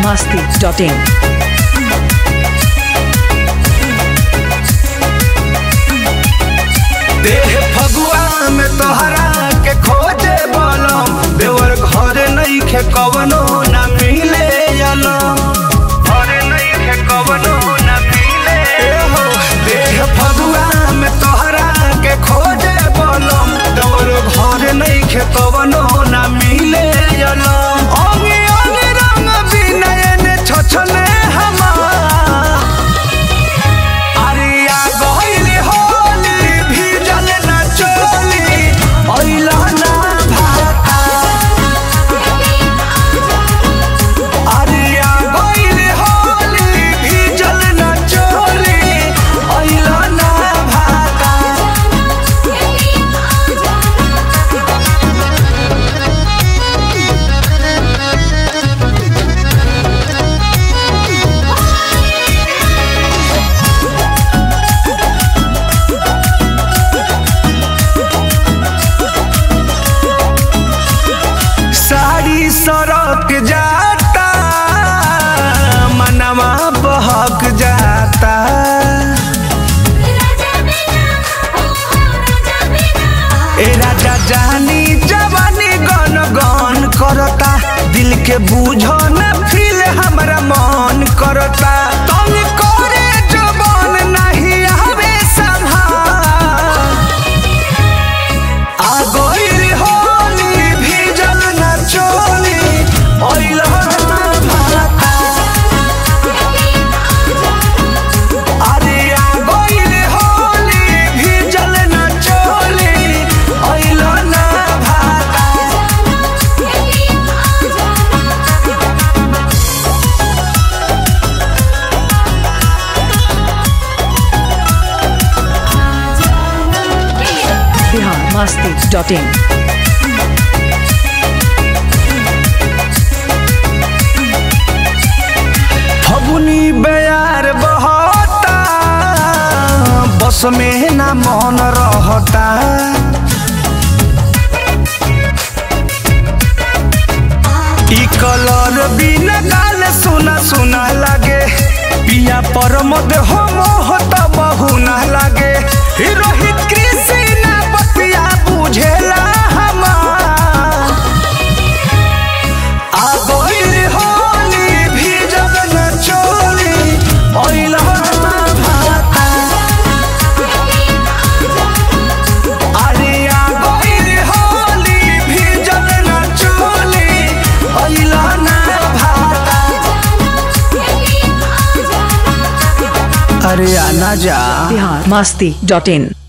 masti.in. देह फगुआ में तोहरा के खोजे बलम देवर घर नहीं खे कवनो न मिले अलम घर नहीं खे कवनो न मिले हो देह फगुआ में तोहरा के खोजे बलम देवर घर नहीं खे कवनो न मिले अलम अंगे अंगे रंग बिनयन छछने हमार अरिया गइल होली भीजल न चोली अइला ना भाता अरिया गइल होली भीजल न चोली अइला ना भाता साड़ी सड़क जाता मनवा बहक जाता ए राजा जानी जवानी गन गन करता दिल के बूझो न फील हमरा मन करता तुम करे जवान नहीं आवे संभाल आ गइल होली भीजल न चोली अइला ना भाता अरे आ गइल होली भीजल न चोली अइला ना भाता Bihar masti.in. फगुनी बेयार बहता बस में ना मन रहता ई कलर बिना गाल सुना सुना लागे पिया पर मद हो मोह त बहुना लागे ई रोहित कृषि ना बतिया बुझेला हमार आ गइल होली भीजल न चोली अइला ना भाता अरे आ गइल होली भीजल न चोली अइला ना भाता अरे आना जा Bihar masti.in.